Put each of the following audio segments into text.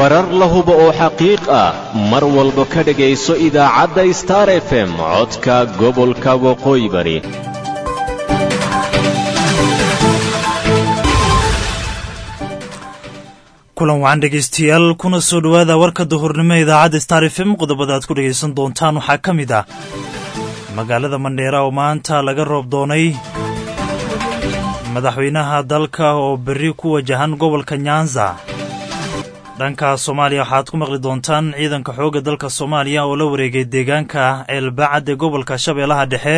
warar la hubo oo xaqiiq ah mar walba ka dhegayso idaacadda star f m codka gobolka waqooyi bari kulan wacan dhegaystayaal kuna soo dhowaada warka duhurnimo idaacadda star f m qodobada aad ku dhegaysan doontaan waxaa ka mid ah magaalada mandheera oo maanta laga roob doonay madaxweynaha dalka oo berri ku wajahan gobolka nyanza dhanka soomaaliya waxaad ku maqli doontaan ciidanka xoogga dalka soomaaliya oo la wareegay deegaanka ceelbacad ee gobolka shabeellaha dhexe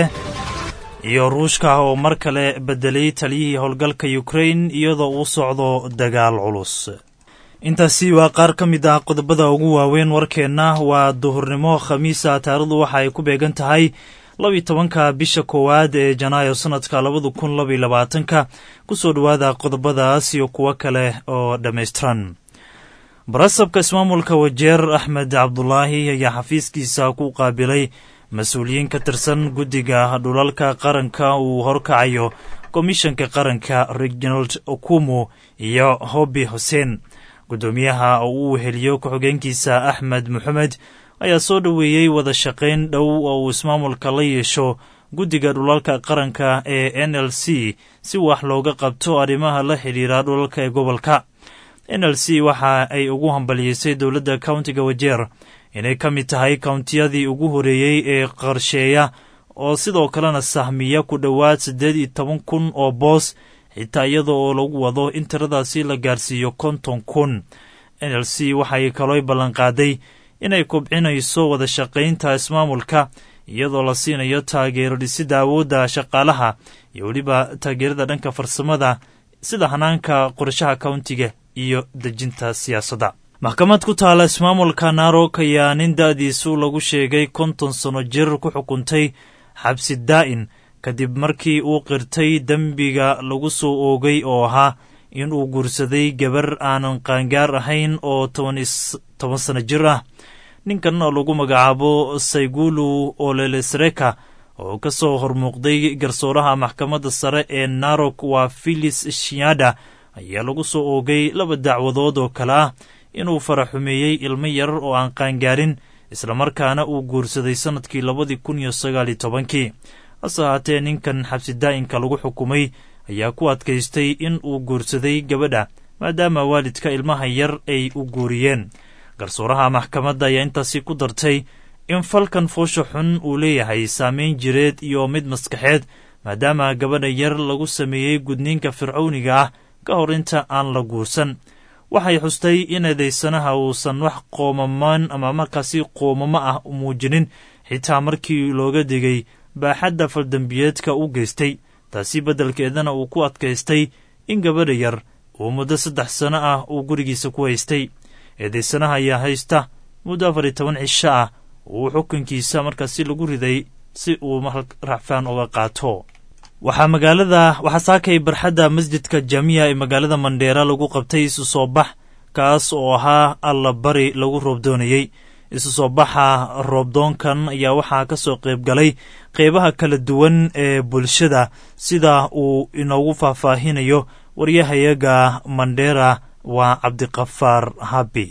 iyo ruushka oo mar kale beddelay taliyihii howlgalka yukrain iyadoo uu socdo dagaal culus intaasi waa qaar ka mid ah qodobada ugu waaweyn warkeenna waa duhurnimo khamiisa taarikhdu waxa ay ku beegan tahay labiyo tobanka bisha koowaad ee janaayo sannadka labada kun labaiyo labaatanka ku soo dhowaada qodobadaas iyo kuwo kale oo dhammaystiran barasabka ismaamulka wajeer axmed cabdulaahi ayaa xafiiskiisa ku qaabilay mas-uuliyiin ka tirsan guddiga dhulalka qaranka uu horkacayo komishanka qaranka reginald okumu iyo hobi xuseen guddoomiyaha oo uu weheliyo ku-xigeenkiisa axmed moxamed ayaa soo dhoweeyey wada shaqayn dhow oo uu ismaamulka la yeesho guddiga dhulalka qaranka ee n l c si wax looga qabto arrimaha la xidhiira dhulalka ee gobolka n l c waxa ay ugu hambaliyeysay dowladda countiga wajeer inay ka mid tahay kountiyadii ugu horeeyey ee qarsheeya oo sidoo kalena sahmiya ku dhowaad siddeed iyo toban kun oo boos xitaa iyada oo lagu wado in tiradaasi la gaarsiiyo konton kun n l c waxay kaloo ballanqaaday inay kobcinayso wada shaqaynta ismaamulka iyadoo la siinayo taageero dhisidda awoodda shaqaalaha iyo weliba taageerada dhanka farsamada sida hanaanka qorshaha countiga iyo dejinta siyaasadda maxkamad ku taala ismaamulka narok ayaa nin da-diisu lagu sheegay konton sano jir ku xukuntay xabsi daa'in kadib markii uu qirtay dembiga lagu soo oogay oo ahaa in uu guursaday gabar aanan qaangaar ahayn oo toban sano jir ah ninkan oo lagu magacaabo saygulu olelesreka oo ka soo hormuuqday garsooraha maxkamadda sare ee narok waa filis shiada ayaa lagu soo oogay laba dacwadood oo kale ah inuu faraxumeeyey ilmo yar oo aan qaangaarin islamarkaana uu guursaday sannadkii labadii kun iyo sagaaliyo tobankii hase ahaatee ninkan xabsi daa'inka lagu xukumay ayaa ku adkaystay in uu guursaday gabadha maadaama waalidka ilmaha yar ay u guuriyeen garsooraha maxkamadda ayaa intaasi ku dartay in falkan foosha xun uu leeyahay saameyn jireed iyo mid maskaxeed maadaama gabadha yar lagu sameeyey gudniinka fircowniga ah ka hor inta aan la guursan waxay xustay in eedaysanaha uusan wax qoomamaan ama markaasi qoomamo ah muujinin xitaa markii looga digay baaxadda faldembiyeedka u geystay taasi beddelkeedana uu ku adkaystay in gabadha yar uu muddo saddex sano ah uu gurigiisa ku haystay eedaysanaha ayaa haysta muddo afar iyo toban cisho ah uu xukunkiisa markaasi lagu riday si uu racfaan uga qaato waxaa magaalada waxaa saakay barxadda masjidka jaamiya ee magaalada mandheera lagu qabtay isu soo bax kaas oo ahaa allabari lagu roobdoonayey isu soo baxa roobdoonkan ayaa waxaa ka soo qayb galay qeybaha kala duwan ee bulshada sida uu inoogu faahfaahinayo waryahayaga mandheera waa cabdiqafaar habi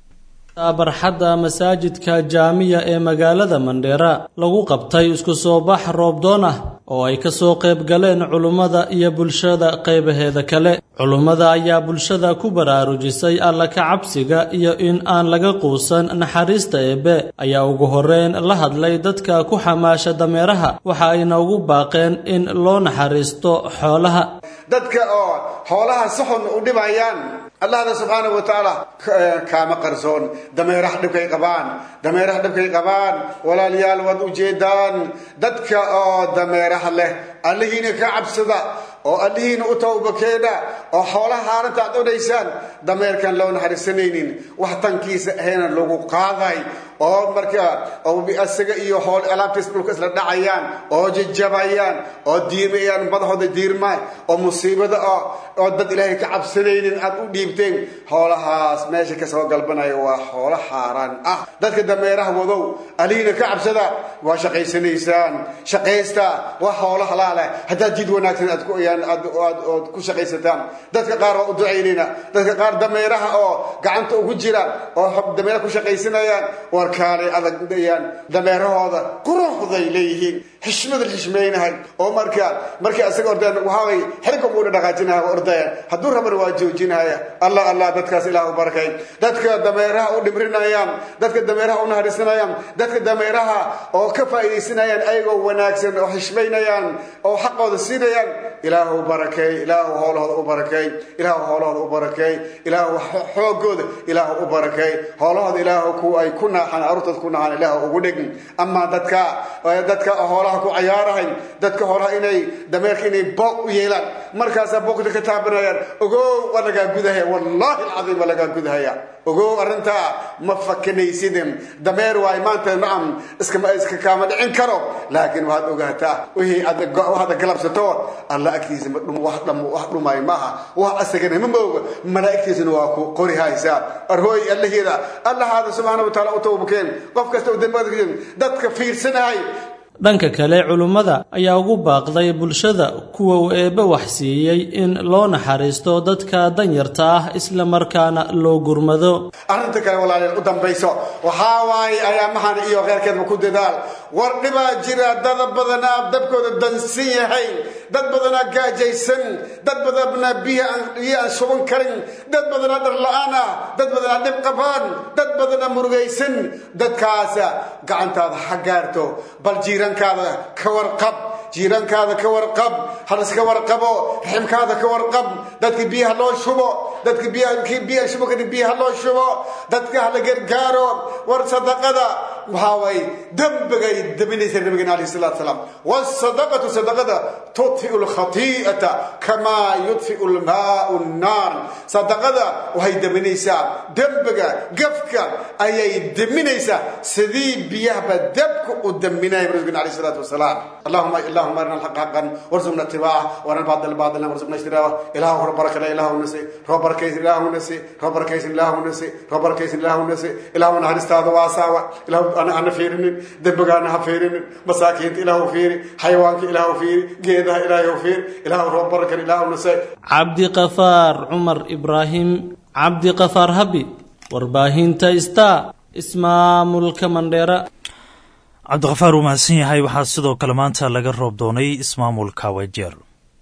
barxadda masaajidka jaamiya ee magaalada mandheera lagu qabtay isku soo bax roobdoon ah oo ay ka soo qayb galeen culummada iyo bulshada qaybaheeda kale culummada ayaa bulshada ku baraarujisay alla ka cabsiga iyo in aan laga quusan naxariista eebbe ayaa ugu horreyn la hadlay dadka ku xamaasha dameeraha waxa ayna ugu baaqeen in loo naxariisto xoolaha dadka oo xoolaha si xun u dhibayaan allahna subxaanahu wa tacaala kaama qarsoon dameeraha dhibkay qabaan dameeraha dhibkay qabaan walaalayaal waad ujeedaan dadka oo dameeraha leh allihiina ka cabsada oo allihiina u tawbakeena oo xoolaha haalinta aad odhaysaan dameerkan loo naxariisanaynin wax tankiisa ahayna lagu qaaday oo marka isaga iyo hool alaabtiis dhulka isla dhacayaan oo jajabayaan oo diimayaan madaxooda diirmaan oo musiibada ah oo dad ilaahay ka cabsanaynin aad u dhiibteen xoolahaas meesha kasoo galbanaya waa xoolo xaaraan ah dadka dameeraha wadow aliina ka cabsada waa shaqaysanaysaan shaqaysta waa xoolo halaaleh haddaad jid wanaagsan aad ku aad ku shaqaysataan dadka qaar waa u ducaynayna dadka qaar dameeraha oo gacanta ugu jira oo dameera ku shaqaysanayaan warkaalay adagayaan dameerahooda quruxday leeyihiin xishmada xishmaynahay oo marka markii asaga ordeen waxaaway xilka uuna dhaqaajinaya ordaya hadduu rabana waa joojinaya allah allah dadkaas ilaah u barakay dadka dameeraha u dhimrinayaan dadka dameeraha u naharisanayan dadka dameeraha oo ka faa'iidaysanayaan ayagoo wanaagsan oo xishmaynayaan oo xaqooda siinayaan ilaahu barakay ilaahu howlahooda u barakay ilaahu howlahooda u barakay ilaahu xoogooda ilaahu u barakay howlahooda ilaahu ku ay ku naaxaan aruurtooda ku naaxaan ilaahu ugu dhigin ama dadka dadka hoolaha ku cayaarahay dadka hoolaha inay dameerka inay booq u yeelaan markaasaa boogta ka taabanayaan ogow waa lagaa gudahaya wallahi alcadiim waa lagaa gudahaya ogow arrintaa ma fakanaysidin dameer waay maanta nacam iskama iska kaama dhicin karo laakiin waxaad ogaataa wixii aad galabsato alla agtiisa ma dhum wax dham wax dhumay maaha wax asagana ma mooga malaa'igtiisuna waa ku qori haysaa arhooy allaheeda allahaada subxaana wa taala u tawbakeen qof kasta u dambada dadka fiirsanahay dhanka kale culummada ayaa ugu baaqday bulshada kuwa uu eebbe wax siiyey in loo naxariisto dadka danyarta ah isla markaana loo gurmado arrinta kale walaalyaal u dambayso waxaa waaye ayaamahan iyo kheyrkeedba ku dadaal war dhibaa jira dada badanaa dabkooda dansan yahay dad badanaa gaajaysan dad badanaa biyo aan shuban karin dad badanaa dharla-aan ah dad badanaa dhib qabaan dad badanaa murugaysan dadkaasa gacantaada ha gaarto bal jiirankaada ka warqab jiirankaada ka warqab haliska warqabo raximkaada ka warqab dadka biyaha loo shubo dadka biyaha shubo kadib biyaha loo shubo dadka hala gargaaro war sadaqada waxaa waaye dembigay dabinaysa nabigeena alayh salatu salaam wasadaqatu sadaqada tudfiu lkhati'ata kamaa yudfiu lmaau nnaar sadaqada waxay deminaysaa dembiga gafka ayay deminaysaa sidii biyahba dabka u deminaya nabigeena alayh salatu wasalaam allahuma اللهم ارنا الحق حقا وارزقنا اتباعه وارنا الباطل باطلا وارزقنا اجتنابه اله ربك لا اله نسي ربك كيس اله نسي ربك كيس اله نسي ربك كيس اله نسي اله انا هنستاذ واساوى اله انا انا فيرن دبغ انا فيرن مساكين اله فير حيوانك اله فير جيده اله فير اله ربك اله نسي عبد قفار عمر ابراهيم عبد قفار هبي warbaahinta ista ismaamulka mandheera cabdikhafaar uu mahadsan yahay waxaa sidoo kale maanta laga roob doonay ismaamulka wajeer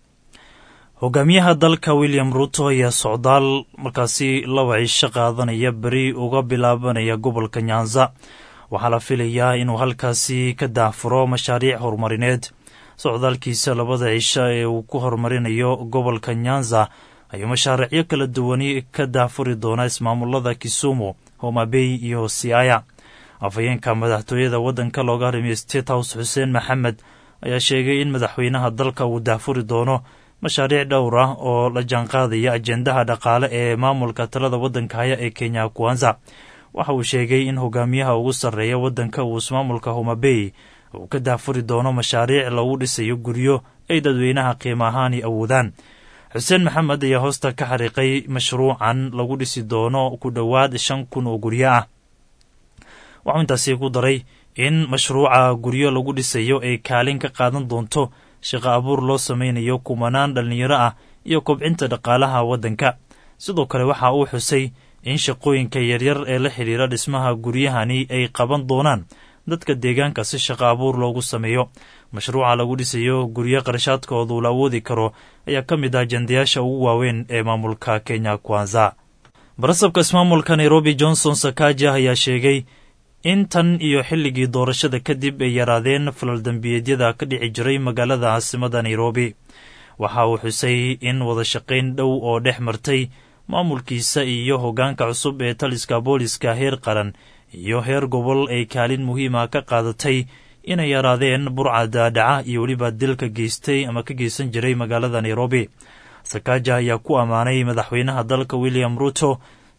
hogaamiyaha dalka william ruto ayaa socdaal markaasi laba cisho qaadanaya beri uga bilaabanaya gobolka nyanza waxaa la filayaa inuu halkaasi ka daahfuro mashaariic horumarineed socdaalkiisa labada cisho ee uu ku horumarinayo gobolka nyanza ayuu mashaariicyo kala duwani ka daahfuri doonaa ismaamulada kisumu homabey iyo siaya afhayeenka madaxtooyada waddanka looga harimiye state house xuseen maxamed ayaa sheegay in madaxweynaha dalka uu daahfuri doono mashaariic dhowr ah oo la jaanqaadaya ajendaha dhaqaale ee maamulka talada waddanka haya ee kenya kwanza waxa uu sheegay in hogaamiyaha ugu sarreeya waddanka uu ismaamulka homabey uu ka daahfuri doono mashaariic lagu dhisayo guryo ay dadweynaha qiimo ahaani awoodaan xuseen maxamed ayaa hoosta ka xariiqay mashruucan lagu dhisi doono ku dhowaad shan kun oo guryo ah waxuu intaasi ku daray in mashruuca guryo lagu dhisayo ay kaalin ka qaadan doonto shaqo abuur loo samaynayo kumanaan dhallinyaro ah iyo kobcinta dhaqaalaha waddanka sidoo kale waxa uu xusay in shaqooyinka yaryar ee la xidhiira dhismaha guryahani ay qaban doonaan dadka deegaanka si shaqo abuur loogu sameeyo mashruuca lagu dhisayo guryo qarashaadkoodu la awoodi karo ayaa ka mid ah jandayaasha ugu waaweyn ee maamulka kenya kwanza barasabka ismaamulka nairobi johnson sakaja ayaa sheegay in tan iyo xilligii doorashada kadib ay yaraadeen falaldembiyeedyada ka dhici jiray magaalada caasimada nairobi waxa uu xusay in wadashaqayn dhow oo dhex martay maamulkiisa iyo hoggaanka cusub ee taliska booliska heer qaran iyo heer gobol ay kaalin muhiima ka qaadatay inay yaraadeen burca daadhaca iyo weliba dilka geystay ama ka geysan jiray magaalada nairobi sakaja ayaa ku ammaanay madaxweynaha dalka william ruto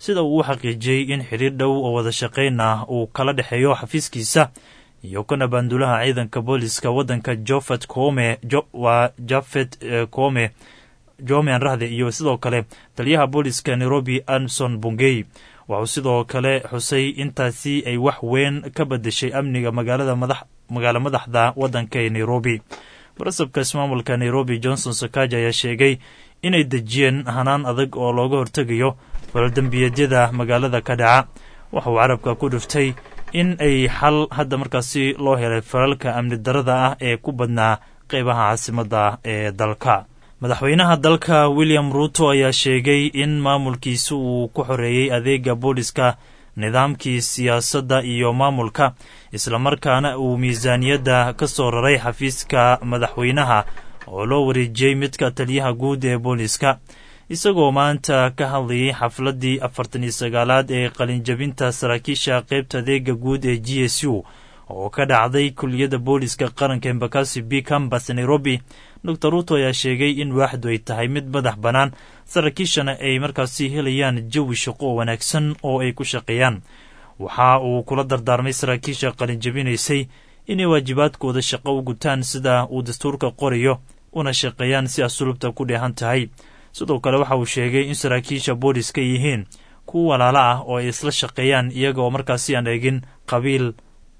sida uu u xaqiijiyey in xidhiir dhow oo wada shaqayn ah uu kala dhexeeyo xafiiskiisa iyo kana baandulaha ciidanka booliska waddanka jofet kome waa jafet kome jomean rahde iyo sidoo kale taliyaha booliska nairobi anson bungey wuxuu sidoo kale xusay intaasi ay wax weyn ka badashay amniga magaalada magaalo madaxda waddanka ee nairobi barasabka ismaamulka nairobi johnson sakaja ayaa sheegay inay dejiyeen hanaan adag oo looga hortegayo falaldembiyeedyada magaalada ka dhaca waxauu carabka ku dhiftay in ay xal hadda markaasi loo helay falalka amni darada ah ee ku badnaa qeybaha caasimadda ee dalka madaxweynaha dalka william ruuto ayaa sheegay in maamulkiisa uu ku xoreeyey adeega booliska nidaamkii siyaasadda iyo maamulka islamarkaana uu miisaaniyadda ka soo raray xafiiska madaxweynaha oo loo wareejiyey midka taliyaha guud ee booliska isagoo maanta ka hadlayay xafladdii afartan iyo sagaalaad ee qalinjabinta saraakiisha qaybta adeega guud ee g s u oo ka dhacday kuliyadda booliska qaranka embakasi b cambas nairobi dor ruuto ayaa sheegay in waaxdu ay tahay mid madax bannaan saraakiishana ay markaasi helayaan jawi shaqo oo wanaagsan oo ay ku shaqeeyaan waxa uu kula dardaarmay saraakiisha qalinjabinaysay inay waajibaadkooda shaqo u gutaan sida uu dastuurka qorayo una shaqeeyaan si asulubta ku dheehan tahay sidoo kale waxa uu sheegay in saraakiisha booliska yihiin kuwa walaalo ah oo ay isla shaqeeyaan iyaga oo markaasi aan eegin qabiil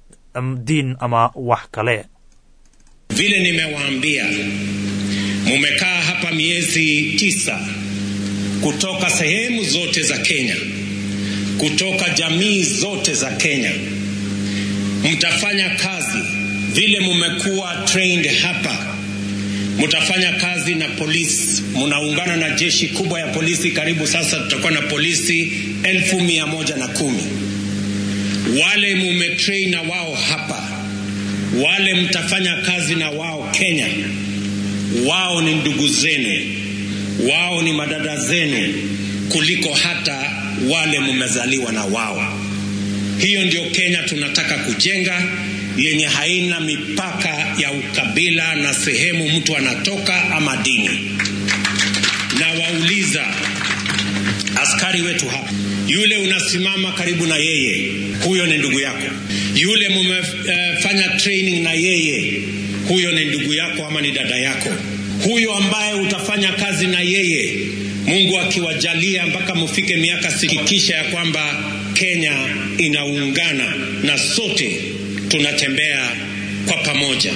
diin ama wax kale vile nimewaambia mumekaa hapa miezi tisa kutoka sehemu zote za Kenya, kutoka jamii zote za Kenya. Mtafanya kazi vile mumekuwa trained hapa, mtafanya kazi na polisi, mnaungana na jeshi kubwa ya polisi. Karibu sasa tutakuwa na polisi elfu mia moja na kumi wale mumetrain na wao hapa wale mtafanya kazi na wao Kenya, wao ni ndugu zenu, wao ni madada zenu kuliko hata wale mmezaliwa na wao. Hiyo ndio Kenya tunataka kujenga, yenye haina mipaka ya ukabila na sehemu mtu anatoka ama dini. Na wauliza askari wetu hapa, yule unasimama karibu na yeye, huyo ni ndugu yako yule mumefanya uh, training na yeye, huyo ni ndugu yako ama ni dada yako. Huyo ambaye utafanya kazi na yeye, Mungu akiwajalia mpaka mufike miaka sikikisha ya kwamba Kenya inaungana na sote tunatembea kwa pamoja.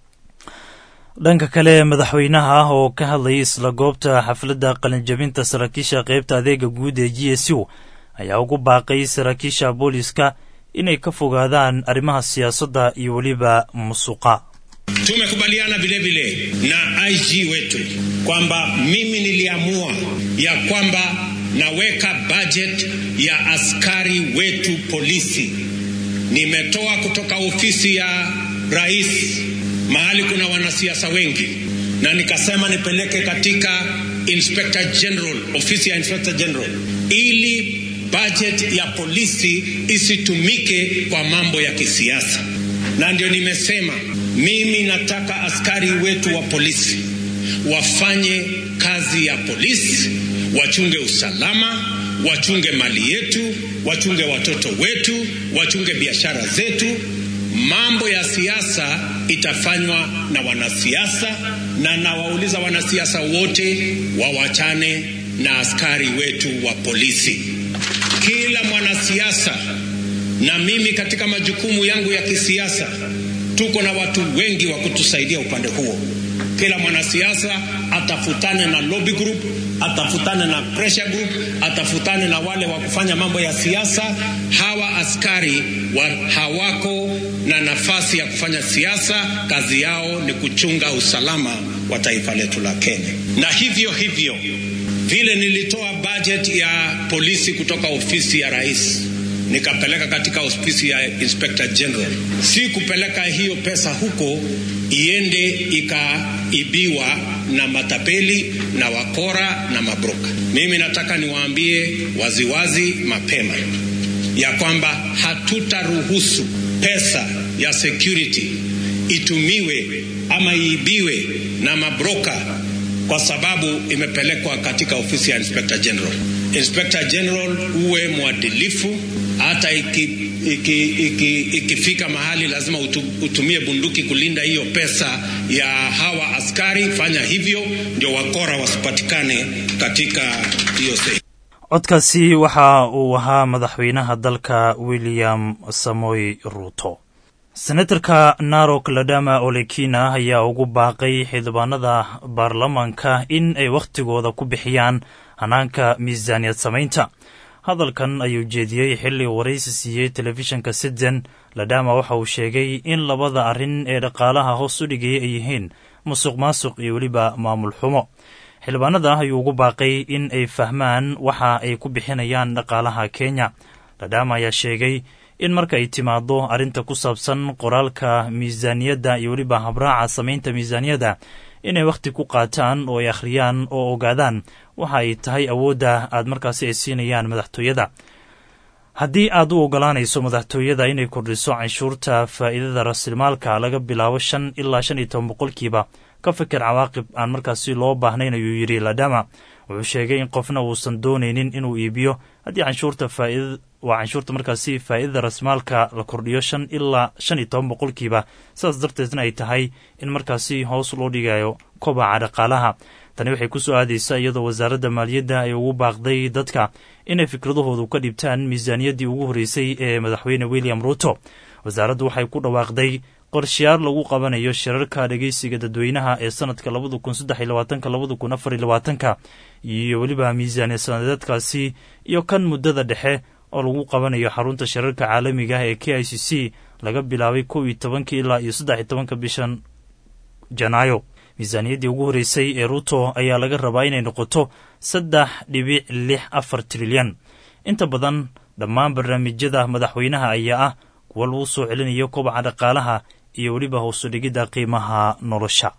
dhanka kale madaxweynaha ah oo ka hadlayay isla goobta xafladda qalinjabinta saraakiisha qaybta adeega guud ee g s u ayaa ugu baaqay saraakiisha booliska inay ka fogaadaan arrimaha siyaasadda iyo weliba musuqa tumekubaliana vile vile na IG wetu kwamba mimi niliamua ya kwamba naweka budget ya askari wetu polisi. Nimetoa kutoka ofisi ya rais mahali kuna wanasiasa wengi, na nikasema nipeleke katika Inspector General, ofisi ya Inspector General ili budget ya polisi isitumike kwa mambo ya kisiasa, na ndio nimesema mimi nataka askari wetu wa polisi wafanye kazi ya polisi, wachunge usalama, wachunge mali yetu, wachunge watoto wetu, wachunge biashara zetu. Mambo ya siasa itafanywa na wanasiasa, na nawauliza wanasiasa wote wawachane na askari wetu wa polisi. Kila mwanasiasa na mimi katika majukumu yangu ya kisiasa tuko na watu wengi wa kutusaidia upande huo. Kila mwanasiasa atafutane na lobby group, atafutane na pressure group, atafutane na wale wa kufanya mambo ya siasa. Hawa askari wa hawako na nafasi ya kufanya siasa, kazi yao ni kuchunga usalama wa taifa letu la Kenya. Na hivyo hivyo vile nilitoa budget ya polisi kutoka ofisi ya rais nikapeleka katika ofisi ya Inspector General. Si kupeleka hiyo pesa huko iende ikaibiwa na matapeli na wakora na mabroka. Mimi nataka niwaambie waziwazi mapema ya kwamba hatutaruhusu pesa ya security itumiwe ama iibiwe na mabroka kwa sababu imepelekwa katika ofisi ya Inspector General. Inspector General uwe mwadilifu, hata ikifika iki, iki, iki mahali lazima utu, utumie bunduki kulinda hiyo pesa ya hawa askari. Fanya hivyo ndio wakora wasipatikane katika hiyo sehemu. codkaasi waxa uu ahaa madaxweynaha dalka william samoy ruuto senatarka narok ladama olekina ayaa ugu baaqay xildhibaanada baarlamaanka in ay wakhtigooda ku bixiyaan hanaanka miisaaniyad samaynta hadalkan ayuu jeediyey xilli waraysi siiyey telefishinka siden ladama waxa uu sheegay in labada arrin ee dhaqaalaha hoos u dhigaya ay yihiin musuq maasuq iyo weliba maamul xumo xildhibaanada ayuu ugu baaqay in ay fahmaan waxa ay ku bixinayaan dhaqaalaha kenya ladama ayaa sheegay in marka ay timaado arrinta ku saabsan qoraalka miisaaniyadda iyo weliba habraaca samaynta miisaaniyadda inay wakhti ku qaataan oo ay akhriyaan oo ogaadaan waxa ay tahay awoodda aad markaasi ay siinayaan madaxtooyada haddii aad u ogolaanayso madaxtooyada inay kordhiso canshuurta faa'iidada rasilmaalka laga bilaabo shan ilaa shan iyo toban boqolkiiba ka fikir cawaaqib aan markaasi loo baahnayn ayuu yidhi ladama wuxuu sheegay in qofna uusan doonaynin inuu iibiyo haddii canshuurta faaid waa canshuurta markaasi faa'iidada rasmaalka la kordhiyo shan ilaa shan iyo toban boqolkiiba sidaas darteedna ay tahay in markaasi hoos loo dhigayo kobaca dhaqaalaha tani waxay ku soo aadaysaa iyadoo wasaaradda maaliyadda ay ugu baaqday dadka inay fikradahoodu ka dhibtaan miisaaniyaddii ugu horreysay ee madaxweyne william ruuto wasaaraddu waxay ku dhawaaqday qorshayaal lagu qabanayo shirarka dhegeysiga dadweynaha ee sanadka labada kun saddex iyo labaatanka labada kun afar iyo labaatanka iyo weliba miisaaniya sanadeedkaasi iyo kan muddada dhexe oo lagu qabanayo xarunta shirarka caalamiga ah ee k i c c laga bilaabay kow iyo tobankii ilaa iyo saddex iyo tobanka bishan janaayo miisaaniyaddii ugu horreysay ee ruuto ayaa laga rabaa inay noqoto saddex dhibic lix afar trilyan inta badan dhammaan barnaamijyada madaxweynaha ayaa ah kuwa lagu soo celinayo kobaca dhaqaalaha iyo weliba hoosu dhigidda qiimaha nolosha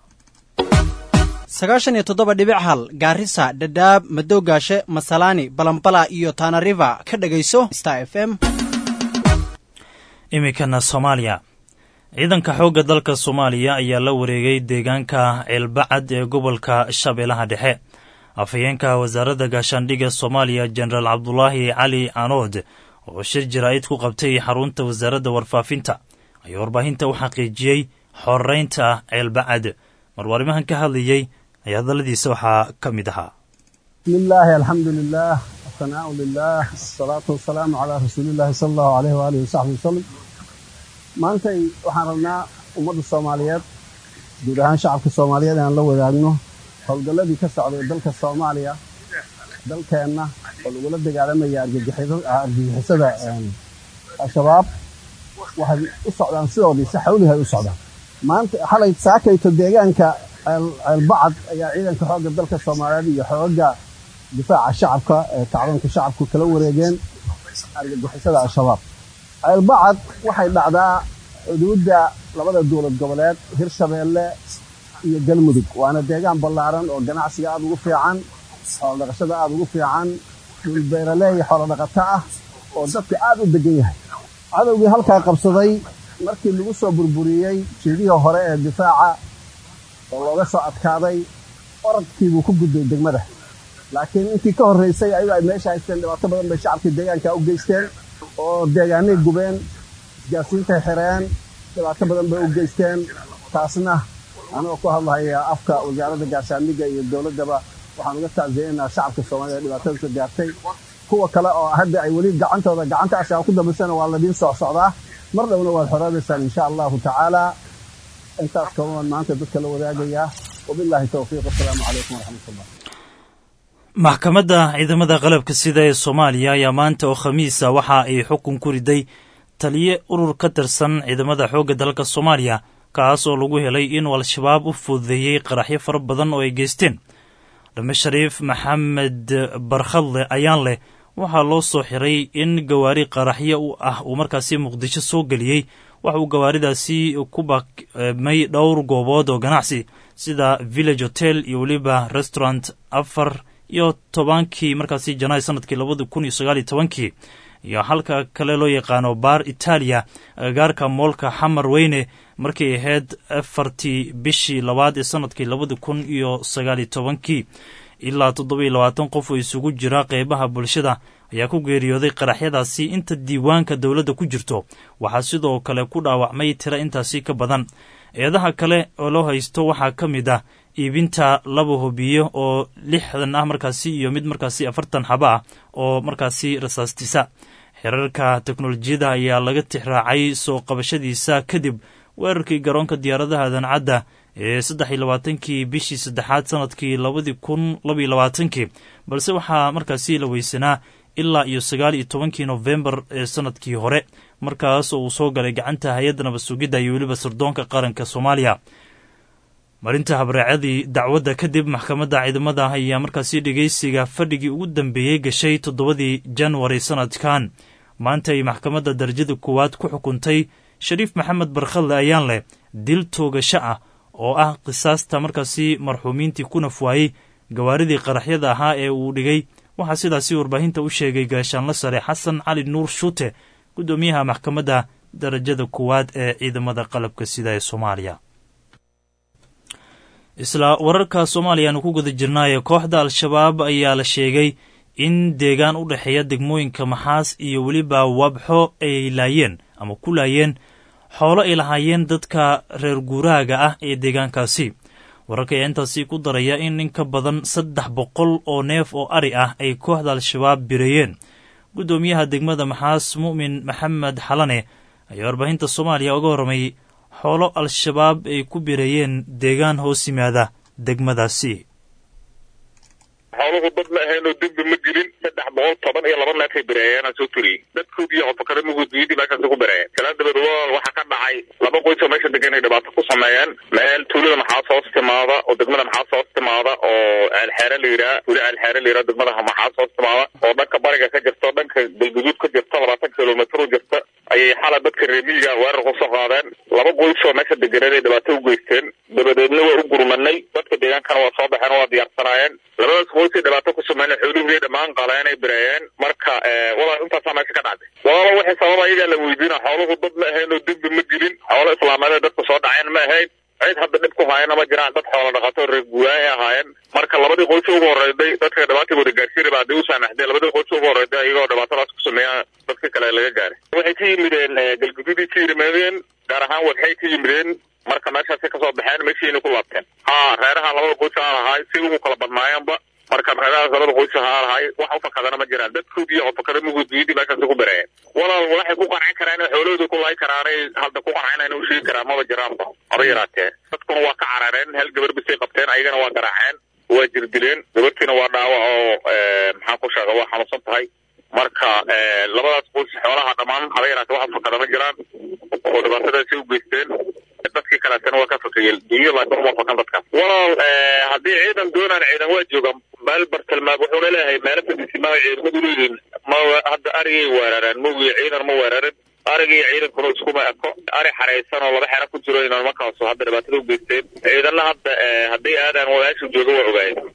sagaashan iyo toddoba dhibic hal gaarisa dhadhaab madowgaashe masalaani balambala iyo tanariva ka dhegayso star f m iminkana soomaaliya ciidanka xoogga dalka soomaaliya ayaa la wareegay deegaanka ceelbacad ee gobolka shabeellaha dhexe afhayeenka wasaaradda gaashaandhigga soomaaliya jenaraal cabdulaahi cali canood oo shir jaraa'id ku qabtay xarunta wasaaradda warfaafinta ayaa warbaahinta u xaqiijiyey xoreynta ceelbacad marwaarimahan ka hadlayey ayaa hadalladiisa waxaa ka mid ahaa bismillaahi alxamdu lilaah asanaau lilaah asalaatu wasalaamu calaa rasuulillahi sala allahu aleyh waalihi wasaxbi wasalam maantay waxaan rabnaa ummadda soomaaliyeed guud ahaan shacabka soomaaliyeed inaan la wadaagno howlgalladii ka socday dalka soomaaliya dalkeenna oo lagula dagaalamaya argagixisada al-shabaab waxay u socdaan sidoodii si xawlihi ay u socdaan maanta xalay saakayto deegaanka ceelbacad ayaa ciidanka xoogga dalka soomaaliyeed iyo xoogga difaaca shacabka ee kacdoonka shacabku kala wareegeen argagixisada al-shabaab ceelbacad waxay dhacdaa xuduudda labada dowlad goboleed hirshabeelle iyo galmudug waana deegaan ballaaran oo ganacsiga aada ugu fiican xoolodhaqashada aada ugu fiican dhul beeraleey xoolodhaqato ah oo dadka aada u degan yahay cadowgii halkaa qabsaday markii lagu soo burburiyey jiidihii hore ee difaaca oo looga soo adkaaday oradkiibuu ku gudbay degmada laakiin intii ka horraysay ayagu ay meesha haysteen dhibaato badan bay shacabkii deegaanka u geysteen oo deegaanay gubeen isgaarsiintay xireen dhibaato badan bay u geysteen taasna anigoo ku hadlahaya afka wasaaradda gaashaandhigga iyo dowladdaba waxaan uga tacsiyeynaa shacabka soomaalida dhibaatadasa gaartay kuwa kale oo hadda ay weli gacantooda gacanta ashaab ku dambaysana waa ladiin soo socdaa mar dhowna waad xoroobaysaan insha allahu tacaala intaas kaban maanta dadka la wadaagayaa wabilaahi towfiiq wasalaamu calaykum waraxmatullah maxkamadda ciidamada qalabka sida ee soomaaliya ayaa maanta oo khamiisa waxa ay xukun ku riday taliye urur ka tirsan ciidamada xoogga dalka soomaaliya kaas oo lagu helay inuu al-shabaab u fududeeyey qaraxyo fara badan oo ay geysteen dhame shariif maxamed barkhadle ayaan leh waxaa loo soo xiray in gawaari qaraxyo u ah uu markaasi muqdisho soo geliyey waxa uu gawaaridaasi ku bamay dhowr goobood oo ganacsi sida village hotel iyo weliba restaurant afar iyo tobankii markaasi janaay sanadkii labada kun iyo sagaal iyo tobankii iyo halka kale loo yaqaano baar itaaliya agagaarka moolka xamar weyne markay ahayd afartii bishii labaad ee sanadkii labada kun iyo sagaal iyo tobankii ilaa toddobiyo labaatan qof oo isugu jira qeybaha bulshada ayaa ku geeriyooday qaraxyadaasi inta diiwaanka dowladda ku jirto waxaa sidoo kale ku dhaawacmay tiro intaasi ka badan eedaha kale oo loo haysto waxaa ka mid ah iibinta laba hobiyo oo lixdan ah markaasi iyo mid markaasi afartan xaba ah oo markaasi rasaastisa xeerarka teknolojiyada ayaa laga tixraacay soo qabashadiisa kadib weerarkii garoonka diyaaradaha dancadda ee saddex iyo labaatankii bishii saddexaad sanadkii labadii kun labaiyo labaatankii balse waxaa markaasi la weysanaa ilaa iyo sagaal iyo tobankii nofembar ee sanadkii hore markaas oo uu soo galay gacanta hay-adda nabad sugidda iyo weliba sirdoonka qaranka soomaaliya marinta habraacadii dacwadda kadib maxkamadda ciidamada ayaa markaasi dhegeysiga fadhigii ugu dambeeyey gashay toddobadii janwari sanadkan maanta ay maxkamadda darajada koowaad ku xukuntay shariif maxamed barkhalle ayaan leh dil toogasho ah oo ah qisaasta markaasi marxuumiintii ku nafwaayey gawaaridii qaraxyada ahaa ee uu dhigay waxaa sidaasi warbaahinta u sheegay gaashaanla sare xasan cali nuur shuute guddoomiyaha maxkamadda darajada koowaad ee ciidamada qalabka sida ee soomaaliya isla wararka soomaaliya aanu ku guda jirnaaye kooxda al-shabaab ayaa la sheegay in deegaan u dhexeeya degmooyinka maxaas iyo weliba wabxo ay laayeen ama ku laayeen xoolo ay lahaayeen dadka reer guuraaga ah ee deegaankaasi wararka ayaa intaasi ku daraya in in ka badan saddex boqol oo neef oo ari ah ay kooxda al-shabaab bireeyeen guddoomiyaha degmada maxaas mu'min maxamed xalane ayaa warbaahinta soomaaliya uga warramay xoolo al-shabaab ay ku bireeyeen deegaan hoos yimaada degmadaasi xooluhu dad ma ahaynoo dembi ma jirin saddex boqol toban iyo laba neefay bireeyeenaa soo turiyey dadkoodii qofakare muguudiyadii meeshaasi ku bireeyeen kala dabeed walaal waxaa ka dhacay laba qoys oo meesha degan ay dhibaato ku sameeyeen meel tuulada maxaas hoos timaada oo degmada maxaas hoos timaada oo ceelxeere la yidhaha tuulo ceelxeere la yidhaha degmada maxaas hoos timaada oo dhanka bariga ka jirta dhanka galguduud ka jirta labaatan kilomitr u jirta ayay xala dadka reemiyiga weerar ku soo qaadeen laba qoys oo meesha deganeen ay dhibaato u geysteen dabadeedna waa u gurmanay dadka deegaankana waa soo baxeen oo waa diyaarsanaayeen labadaas qoysay dhibaato ku sameeyeen xoolihii dhammaan qaleen ay bireeyeen marka walaal intaasaa meesha ka dhacday walaalo wixii sababa ayagaa la weydiina xooluhu dad ma ahayn oo dembi ma jirin xoolo islaameed dadka soo dhaceen ma ahayn cid hadda dhib ku haayana ma jiraan dad xoolo dhaqato reer guuraahay ahaayeen marka labadii qoys ugu horeyday dadka dhibaatii wada gaarsiinay baa hadii u saamaxday labadii qoys ugu horeyday iyagoo dhibaatadaas ku sameeya dadka kale laga gaaray waxay ka yimideen galguduudii ka yimaadeen gaar ahaan wadxay ka yimideen marka meeshaasay kasoo baxeen meeshiina ku laabteen ha reeraha labada qoys aa lahaay si ugu kala badnaayeenba marka reerahaas labada qoys haa lahaay wax u fakadana ma jiraan dadkoodii oo fakada muguudiyadii meeshaasi ku bireeyeen walaal waxay ku qancin karaan in xoolahooda ku laayi karaanay hadda ku qancin u sheegi karaan maba jiraanba haba yaraatee dadkuna waa ka carareen hal gabar bisay qabteen ayagana waa garaaceen waa jirdileen gabartiina waa dhaawac oo maxaan ku sheega waa xanuunsan tahay marka labadaas qoys xoolaha dhammaan haba yaraatee wax fakada ma jiraan oo dhibaatadaasi u geysteen dadkii kaleetana waa ka fakayeen dunyo laakiin uma fakan dadkaas walaal haddii ciidan doonaan ciidan waa jooga meel bartilmaam wuxuuna leeyahay meelo fadisimaa ciidamadu leeyihiin ma hadda arigay weerareen mogiyo ciidan ma weerarin arigii ciidankuna iskuma eko ari xaraysan oo laba xero ku jiro inaan markaasu hadda dhibaatada u geysteen ciidanna hadda hadday aadaan meesha jooga waa ogaayeen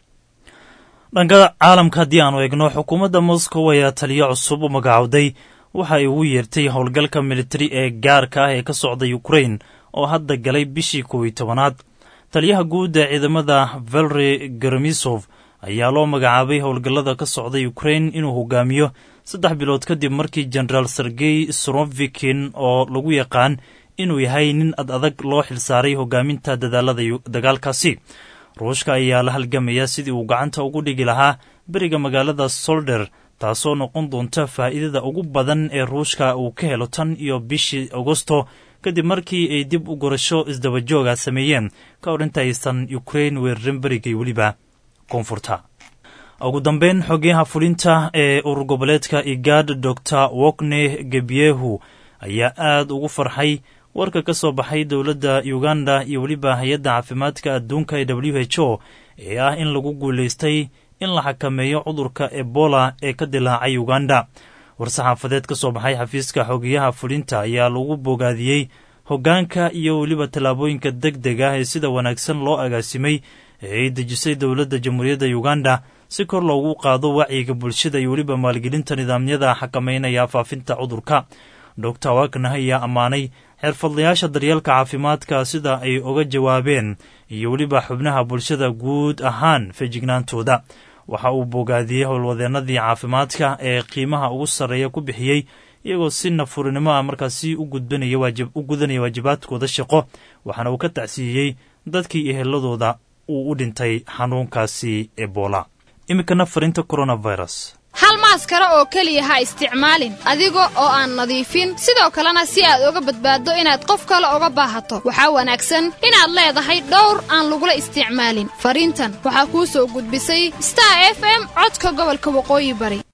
dhanka caalamka haddii aanu eegno xukuumadda moscow ayaa taliyo cusub u magacowday waxa ay ugu yeertay howlgalka militari ee gaarka ah ee ka socda ukrain oo hadda galay bishii kow iyo tobanaad taliyaha guud ee ciidamada valeri garamisov ayaa loo magacaabay howlgallada ka socda ukrain inuu hogaamiyo saddex bilood kadib markii jenaraal sergey srovikin oo lagu yaqaan inuu yahay nin ad adag loo xilsaaray hogaaminta dadaalada dagaalkaasi ruushka ayaa la halgamaya sidii uu gacanta ugu dhigi lahaa beriga magaalada solder taasoo noqon doonta faa'iidada ugu badan ee ruushka uu ka helo tan iyo bishii agosto kadib markii ay dib u gurasho isdabajooga sameeyeen ka hor intaysan ukrain weerarin berigay weliba koonfurta ugu dambeyn xogeyaha fulinta ee urur goboleedka igad dor wokne gebyehu ayaa aada ugu farxay warka ka soo baxay dowladda uganda iyo weliba hay-adda caafimaadka adduunka ee w h o ee ah in lagu guulaystay in la xakameeyo cudurka ebola ee ka dilaacay uganda war-saxaafadeed ka soo baxay xafiiska xogeyaha fulinta ayaa lagu bogaadiyey hoggaanka iyo weliba tallaabooyinka deg deg ah ee sida wanaagsan loo agaasimay ee ay dejisay dowladda jamhuuriyadda uganda si kor loogu qaado wacyiga bulshada iyo weliba maalgelinta nidaamyada xakameynaya faafinta cudurka doctor wagner ayaa ammaanay xirfadlayaasha daryeelka caafimaadka sida ay uga jawaabeen iyo weliba xubnaha bulshada guud ahaan feejignaantooda waxa uu bogaadiyey howlwadeennadii caafimaadka ee qiimaha ugu sarreeya ku bixiyey iyagoo si nafurinimo ah markaasi u gudanaya waajibaadkooda shaqo waxaana uu ka tacsiiyey dadkii eheladooda uu u dhintay xanuunkaasi ebola iminkana farinta coronavirus hal maaskaro oo keliya ha isticmaalin adiga oo aan nadiifin sidoo kalena si aad uga badbaaddo inaad qof kale uga baahato waxaa wanaagsan inaad leedahay dhowr aan lagula isticmaalin fariintan waxaa kuu soo gudbisay star f m codka gobolka waqooyi bari